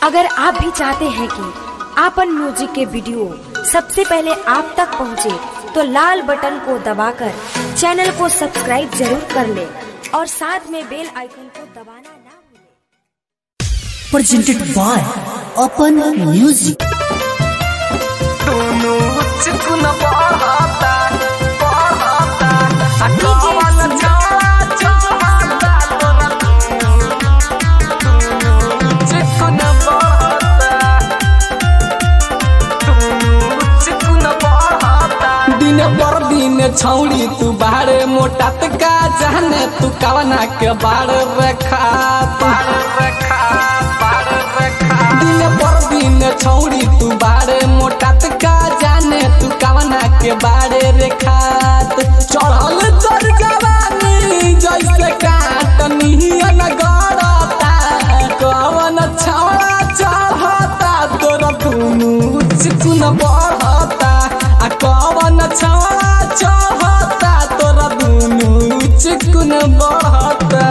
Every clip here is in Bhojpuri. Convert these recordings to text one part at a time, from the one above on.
अगर आप भी चाहते हैं कि आपन म्यूजिक के वीडियो सबसे पहले आप तक पहुंचे, तो लाल बटन को दबाकर चैनल को सब्सक्राइब जरूर कर ले और साथ में बेल आइकन को दबाना ना भूलें। presented by Open Music. दुनु चिकुन बहता बहता आ कवन छाड़ा छाड़ा तोरा दुनु चिकुन बहता दुनु चिकुन बहता दिन पर दिन छौड़ी तू बाहरे मोटा का जाने तू कवना के बाड़ रखा बाड़ रखा बाड़ रखा दिन पर दिन छौड़ी तू बारे मोटा का जाने तू कवना के बारे रेखात चढ़ल चढ़ जवानी जैसे काटनियन गड़ता कवन छौड़ा चढ़ता तोरा दुनु चिकुन बढ़ता आ कवन छौड़ा चढ़ता तोरा दुनु चिकुन बढ़ता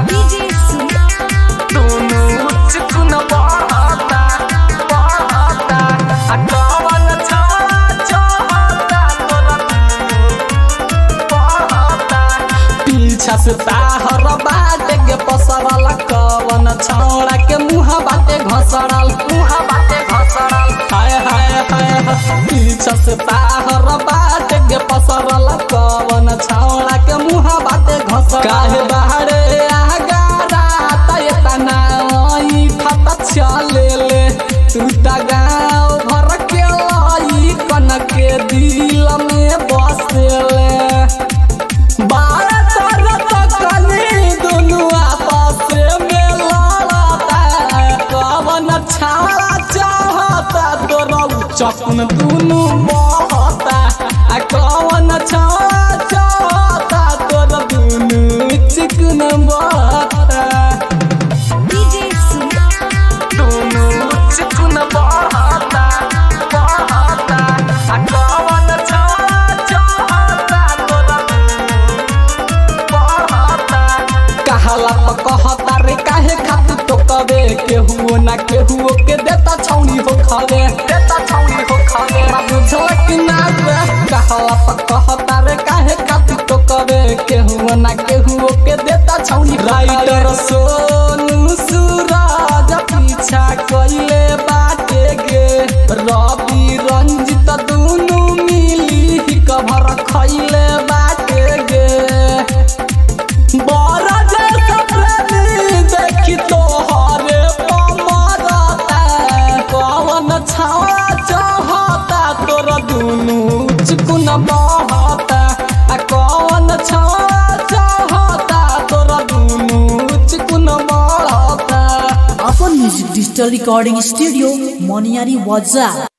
दुनु चिकुन बढ़ता बढ़ता आ कवन छौड़ा चढ़ता तोरा बढ़ता पीछा से ताहर बाटे के पसरल कवन छौड़ा के मुँह बाटे घसरल मुँह बाटे घसरल हाय हाय हाय हाय। पीछा से ताहर बाटे के पसरल कवन छौड़ा के मुँह बाटे घसरल काहे बाहरे आगारा तय तना ई खत चले ले तू ता गाँव भर के लाई कन के दिल में बसेले बारह तरफ कली दुनु आपस में लड़ता कवन छाड़ा चाहता तोरा चकन दुनु बहता आ कवन छाड़ा चाहता तोरा दुनु चिकन बहता दुनु चिकन बहता बहता आ कवन छाड़ा चाहता तोरा कहला प कहता रे काहे खातू तो कबे केहू ना केहू के देता छौनी हो खावे देता छौनी हो खावे बुझल कि ना रे कहला प कहता रे काहे खातू तो कबे केहू ना केहू के देता छौनी राइटर सोनू सूरज पीछा कइले बाटे गे रवि रंजित दुनु मिली कभर खइले बाटे गे बड़ा जैसा प्रेमी देखी तोहरे पमरता कवन छाड़ा चाहता तोरा दुनु चिकुन बहता आ कवन छाड़ा चाहता तोरा दुनु चिकुन बढ़ता Open Music Digital Recording Studio, Moniari Waza.